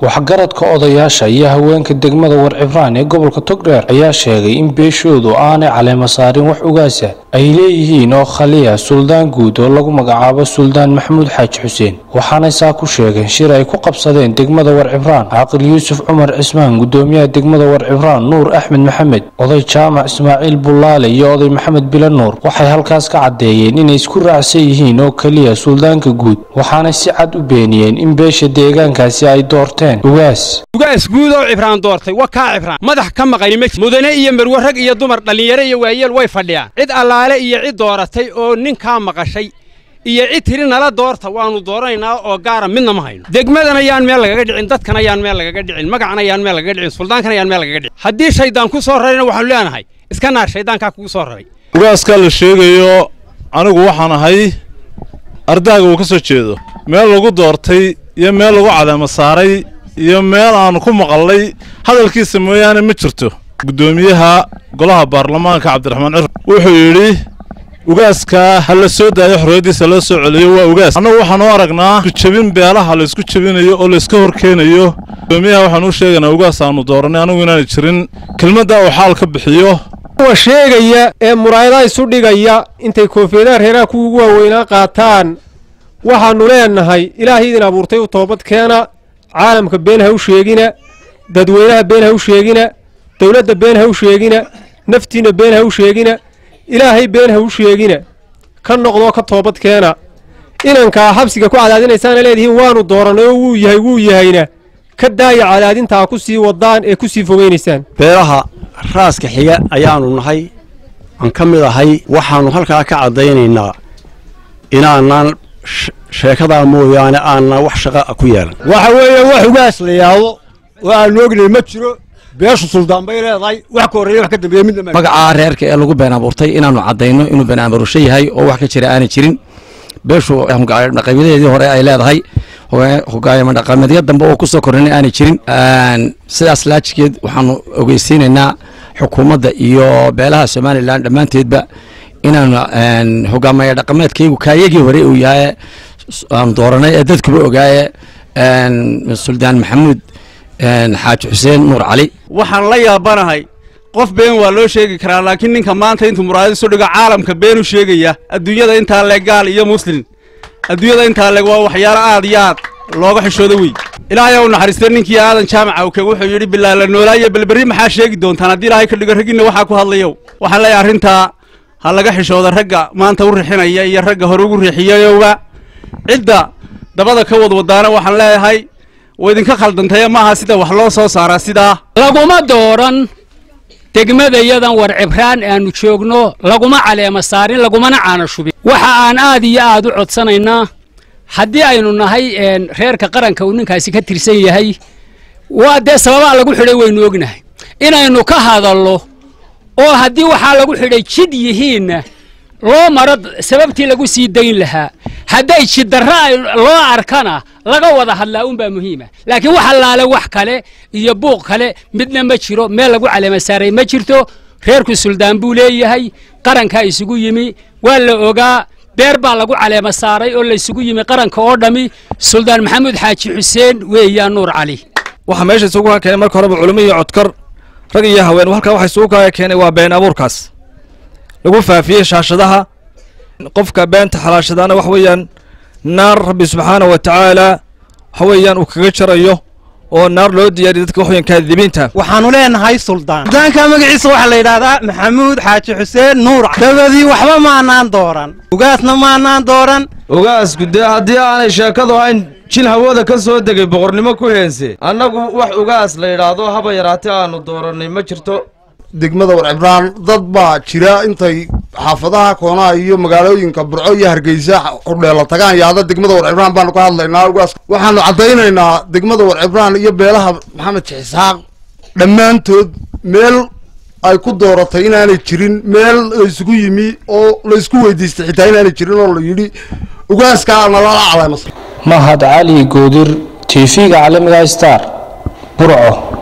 waxgaradka odayaasha iyo haweenka degmada warcibraan ee gobolka togdheer ayaa sheegay in beeshoodu aanay caleema saarin wax ugaasa ay leeyihiin oo khaliya suldaan guud oo lagu magacaabo suldaan maxamuud xaaji xuseen waxaanay saa ku sheegeen shir ay ku qabsadeen degmada warcibraan caaqil yuusuf cumar cismaan gudoomiyaha degmada warcibraan nuur axmed maxamed oday jaamac ismaaciil bullaale iyo oday maxamed bila nuur waxay halkaas ka caddeeyeen inay isku raacsan yihiin oo keliya suldaanka guud waxaanay si cad u beeniyeen in beesha deegaankaasi ay doorteen ugaas ugaas guud oo cibraan doortay wa kaa cibraan madax ka maqani ma mudane iyo marwe rag iyo dumar dhallinyaro iyo waayeel way fadhiyaan cid allaale iyo cid dooratay oo ninkaa maqashay iyo cid tiri nala doorta waannu dooranaynaa oo gaara midna ma hayno degmadan ayaan meel lagaga dhicin dadkan ayaan meel lagaga dhicin magacan ayaan meel lagaga dhicin suldaankan ayaan meel lagaga dhicin haddii shaydaan ku soo rarayna waxaanu leenahay iska naar shayddaankaa kugu soo raray ugaaskaa la sheegayo anigu waxaan ahay ardaaga uu ka soo jeedo meel lagu doortay iyo meel lagu caleema saaray iyo meel aanu ku maqallay hadalkiisa mooyaane ma jirto guddoomiyaha golaha baarlamaanka cabdiraxmaan cir wuxuu yidhi ugaaskaa ha la soo daayo xorriyaddiisa loo soo celiyo waa ugaas annagu waxaanu aragnaa jabin beelaha laysku jabinayo oo layska horkeenayo guddoomiyaha waxaanu u sheegaynaa ugaas aanu dooranay anigu inaanay jirin kelmaddaa uu xaal ka bixiyo kuwa sheegaya ee muraayadaha isu dhigaya intay koofiyadaha reeraha kuwa ugu waaweynaa qaataan waxaannu leenahay ilaahay idin abuurtay u toobad keena caalamka been ha u sheegina dadweynaha been ha u sheegina dowladda been ha u sheegina naftiinna been ha u sheegina ilaahay been ha u sheegina ka noqdoo ka toobad keena inankaa xabsiga ku cadaadinaysaana leedihiin waannu doorannay oo wuu yahay wuu yahayna ka daaya cadaadintaa ku sii wadaan ee ku sii fogaynaysaan beelaha raaska xiga ayaannu nahay aan ka mid ahay waxaannu halkaa ka caddaynaynaa inaanaan sheekadaa mooyaane aanan wax shaqa ku yeelan waxa weeye wax ugaas la yaado oo aannu ognay ma jiro beeshu suldaan bay leedahay wax ka horreeya wax ka dambeeya midna magacaa reerka ee lagu been abuurtay inaannu caddayno inuu been abuurasho yahay oo wax ka jira aanay jirin beeshu dhaqabiladeedii hore ay leedahay hogaayama dhaqameedyo dambe oo ku soo kornay aanay jirin sidaas laajikeed waxaanu ogeysiinaynaa xukuumadda iyo beelaha somalilan dhammaanteedba inaanu hogaamaya dhaqameedkaygu kaayagii hore uu yahay aanu dooranay ee dadkuba ogaaye suldaan maxamuud xaaji xuseen nuur cali waxaan la yaabanahay qof been waa loo sheegi karaa laakiin ninka maanta intuu muraayad isu dhigo caalamka been u sheegaya adduunyada intaa leeg gaal iyo muslim adduunyada intaa leeg waa waxyaalo aad iyo aad looga xishoodo wey ilaahay u naxariistay ninkii aadan jaamaca ukeg wuxuu yidhi bilaala noolaayo balberri maxaa sheegi doontaan haddii ilaahay ka dhigo raggiinna waxaa ku hadlayow waxaan leeyahay arrintaa ha laga xishooda ragga maanta u rixinaya iyo ragga hore ugu riixiyayowba cidda dabada ka wadwadaana waxaan leeyahay waa idinka khaldantaya maaha sida wax loo soo saaraa sidaa laguma dooran degmadayadan war cibraan aanu joogno laguma caleema saarin lagumana caana shubin waxa aan aad iyo aad u codsanaynaa haddii aynu nahay reerka qaranka uu ninkaasi ka tirsan yahay waa dee sababaa lagu xidhay waynu ognahay inaynu ka hadallo oo haddii waxaa lagu xidhay jidh yihiinna loo maro sababtii lagu sii dayn lahaa hadday jiddarra loo arkana laga wada hadlaa unbaa muhiima laakiin wax allaale wax kale iyo buuq kale midna ma jiro meel lagu caleema saaray ma jirto reerku suldaan buu leeyahay qarankaa isugu yimi waa la ogaa beer baa lagu caleema saaray oo laysugu yimi qaranka oo dhammi suldaan maxamuud xaaji xuseen weeyaan nuur cali waxaa meesha isugu kaa keenay marka horeba culimo iyo codkar rag iyo haween halkaa waxa isugu kaa keenay waa been abuurkaas lagu faafiyey shaashadaha qofka beenta xalaashadaana wax weeyaan naar rabbi subxaana wa tacaala waxa weeyaan uu kaga jarayo oo naar loo diyaariya dadka wax weeyaan kaadibiinta waxaanu leenahay suldaan suldaanka magaciisa waxaa la yidhaahdaa maxamuud xaaji xuseen nuur dabadii waxba maanaan dooran ugaasna maanaan dooran ugaasku dee haddii aanay sheekadu hayn jin hawada ka soo degay boqornimo ku heense annagu wax ugaas la yidhaahdo haba yaraatee aanu doorannay ma jirto degmada warcibraan dad baa jira intay xaafadaha koonaha iyo magaalooyinka burco iyo hargeysa hudheela tagaan yaada degmada warcibraan baanu ka hadlaynaa ugaas waxaanu caddaynaynaa degmada warcibraan iyo beelaha maxamed jixisxaaq dhammaantood meel ay ku dooratay inaanay jirin meel laysugu yimi oo laysku weydiistay xitaa inaanay jirin oo la yidhi ugaaskaa nalala caleemas mahad cali goodir tv-ga caalamiga star burco